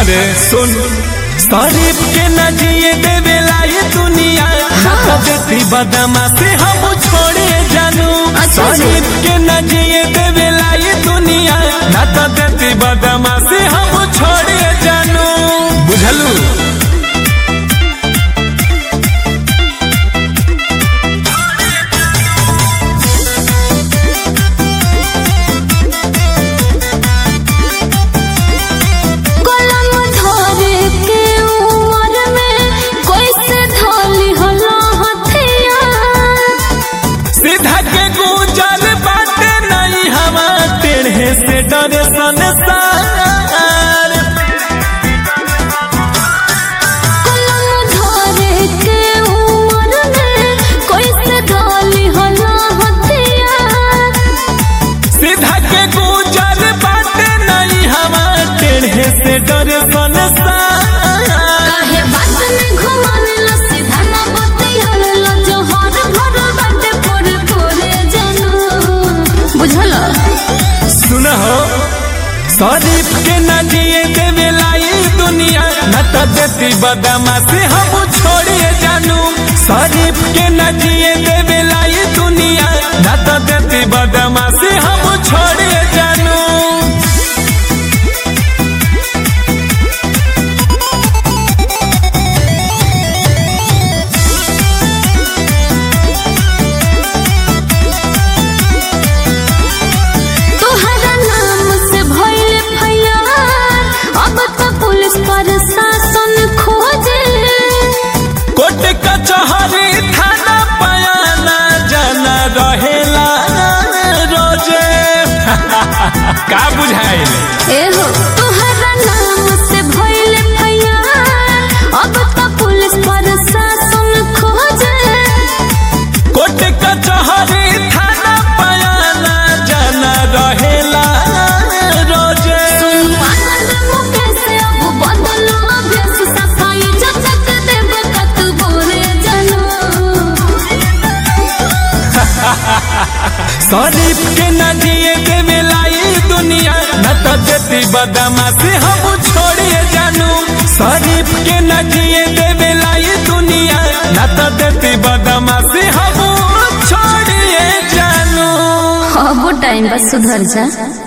अरे सुन शरीफ के न जिए देवेला ये दुनिया ना तो देती बदमा से हम छोड़े जानू अच्छा जी। शरीफ के न जिए देवेला ये दुनिया ना तो देती बदमा से हम छोड़े जानू बुझलू कलम धरे के उमर में कैसे ढाली हला हथियार सीधा के गुजर बाटे नहीं हवा टेढ़े से डरे संसार कलम धरे के उमर में कैसे ढाली हला हथियार सीधा के गुजर बाटे नहीं हवा टेढ़े से डरे संसार काहे बात में घुमावेला सीधा ना बतियावेला जोहर भर बाटे पोरे पोरे जनू बुझला सुन हो शरीफ के न जिए देवेला ये दुनिया न तो देती बदमा से हम छोड़िए जानू शरीफ के न जिए देवेला ये दुनिया न तो देती बदमा से हम छोड़िए जानू तोहरा नाम से भइल फैयार अब तो पुलिस प्रशासन खोजे कोट कचहरी थाना पयाना जाना रहेला रोजे का बुझाइल एहो तोहरा नाम से भइल फैयार अब तो पुलिस प्रशासन खोजे कोट कचहरी थाना पयाना जाना रहेला रोजे सुन आनंद मुकेश अब बदलो अभ्यास सफाई जचक देव कत बोरे जनो शरीफ के न जिए देवेला ई दुनिया न तो देती बदमा से हम छोड़िए जानू शरीफ के न जिए देवेला ई दुनिया न तो देती बदमा से हम छोड़िए जानू अब टाइम बस सुधर जा